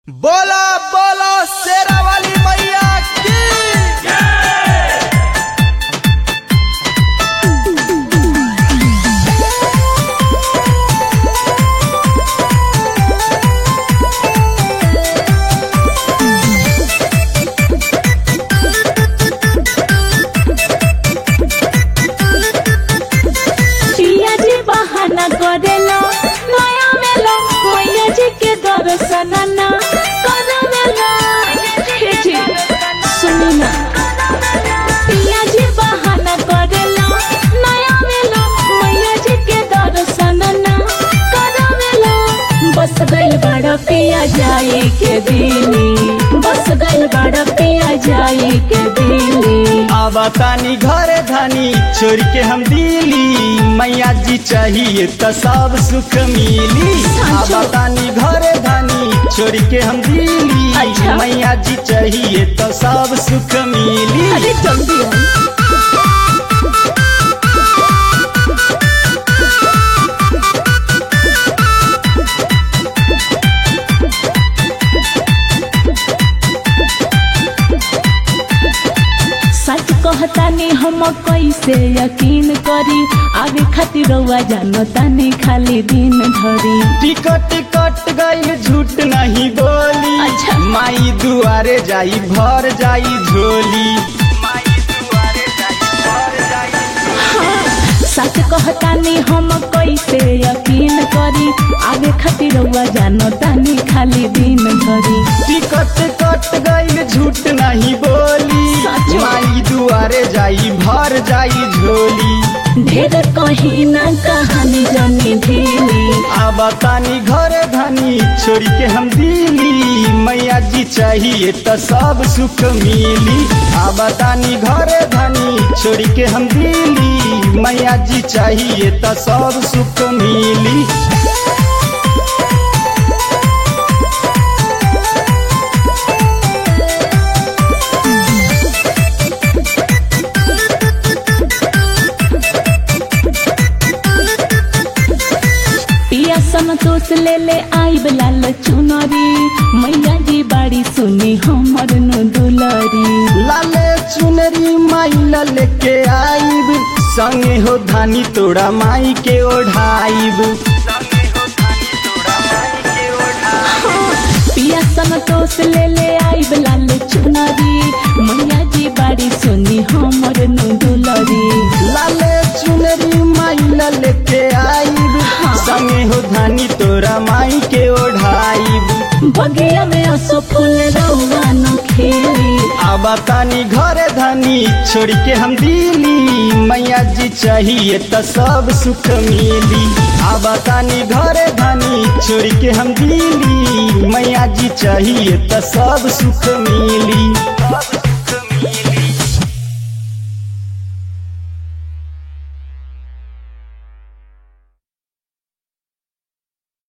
बोला बोला शेरा वाली मैया की पिया जी बहाना करेला नया मेला मैया जी के दर्शन ना करवेला हे जी सुनी ना पिया जी बहाना करेला नया मेला मैया जी के दर्शन ना करवेला बस गइल बड़ा पिया जाए के दिली बस गइल बड़ा पिया जाए के दिली अब तानी घरे धानी छोड़ के हम दिली मैया जी चाहिए तो सब सुख मिली साचो। अब तानी घरे धानी छोड़ के हम दिली अच्छा। मैया जी चाहिए तो सब सुख मिली अरे जल्दी आओ सच कहतानी हम कैसे यकीन करी आगे खातिर रउआ जानतानी खाली दिन धरी टिकट कट गई झूठ नहीं बोली अच्छा। माई दुआरे जाई भर जाई झोली सच कहतानी हम कैसे यकीन करी आगे खातिर रउआ जानतानी खाली दिन धरी टिकट कट गई झूठ नहीं बोली सच। माई दुआरे जाई भर जाई झोली ढेर कहीं ना कहानी जमी ढीली अब तानी घरे धनी छोड़ के हम दिली मैया जी चाहिए तो सब सुख मिली अब तानी घरे धनी छोड़ के हम दिली मैया जी चाहिए तो सब सुख मिली पिया संतोष ले ले आई लाल चुनरी मैया जी बाड़ी सुनी हमर नु दुलरी लाले चुनरी माई लाले के आईब संगे हो धानी तोड़ा माई के ओढ़ाईब पिया संतोष ले ले आई लाल चुनरी मैया जी बाड़ी सुनी हमर नु दुलरी लाले चुनरी माई लाले के आईब संगे हो धानी तोरा माई के ओढ़ाईब बगिया में असो फूल रउआ नु खेली अब तानी घरे धानी छोड़ के हम दिली मैया जी चाहिए तो सब सुख मिली अब तानी घरे धानी छोड़ के हम दिली मैया जी चाहिए तो सब सुख मिली